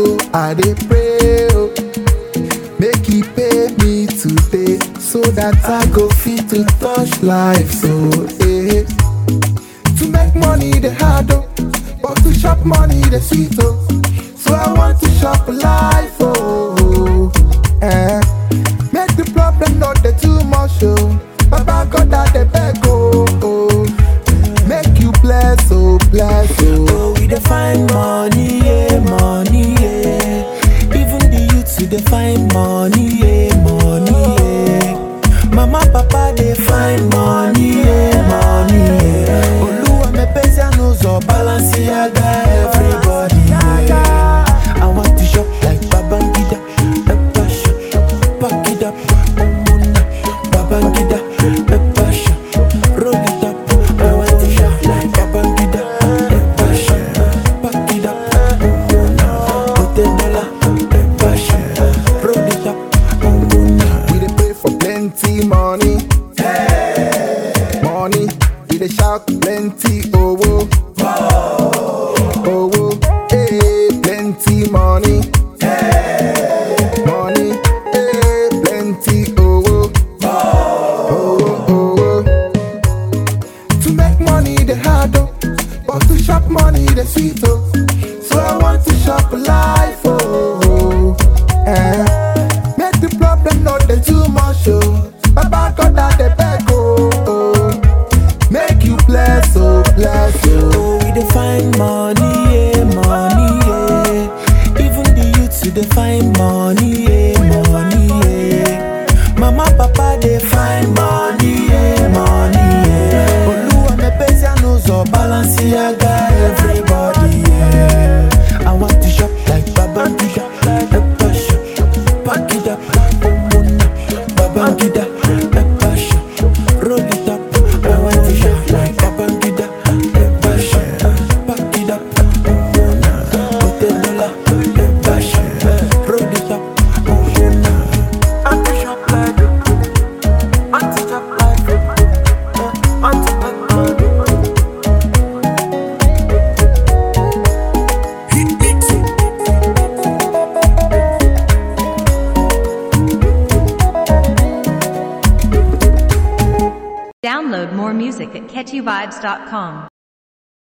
oh, I dey pray oh. Make he pay me today so that I go fit to touch life so eh. To make money the hard oh, but to chop money the sweet oh. So I want to chop life oh. Eh. Make the problem not the too much oh. Baba God that the beg oh. oh. Make you bless oh bless oh. Oh, we dey find money, yeah, money, yeah. Even the youths we dey find money, yeah, money, yeah. Mama, papa dey find money, yeah, money, yeah. Oluwa me pesa n'ụzọ Balenciaga, everybody, yeah. I want to shop like Babangida, Peppa shop, pack it up, Omuna, Babangida, Peppa shop, roll it up. I want to shop like Babangida, Peppa shop, pack it up, Omuna, put a dollar, Peppa shop, roll it up, Omuna. We dey pray for plenty money. Money, we dey shout plenty owo. Owo, eh, plenty money. Money, eh, plenty owo. Owo, owo. To make money the hard oh, but to chop money the sweet oh. So I want to chop life oh. Eh. Make the problem not the too much oh. Baba God that the beg oh. oh. Make you bless oh bless oh. Oh, we dey find money, yeah, money, yeah. Even the youths we dey find money, yeah, money, yeah. Mama, papa dey find money, yeah, money, yeah. Oluwa me pesa n'ụzọ Balenciaga, everybody, yeah. I want to shop like Babangida, Peppa shop, pack it up, Omuna, Babangida, Peppa shop, roll it up. I want to shop like Babangida, Peppa shop, pack it up, Omuna, put a dollar, Peppa shop, roll it up, Omuna. I want to shop like, I want to shop like, I want to make money. Download more music at catchyvibes.com.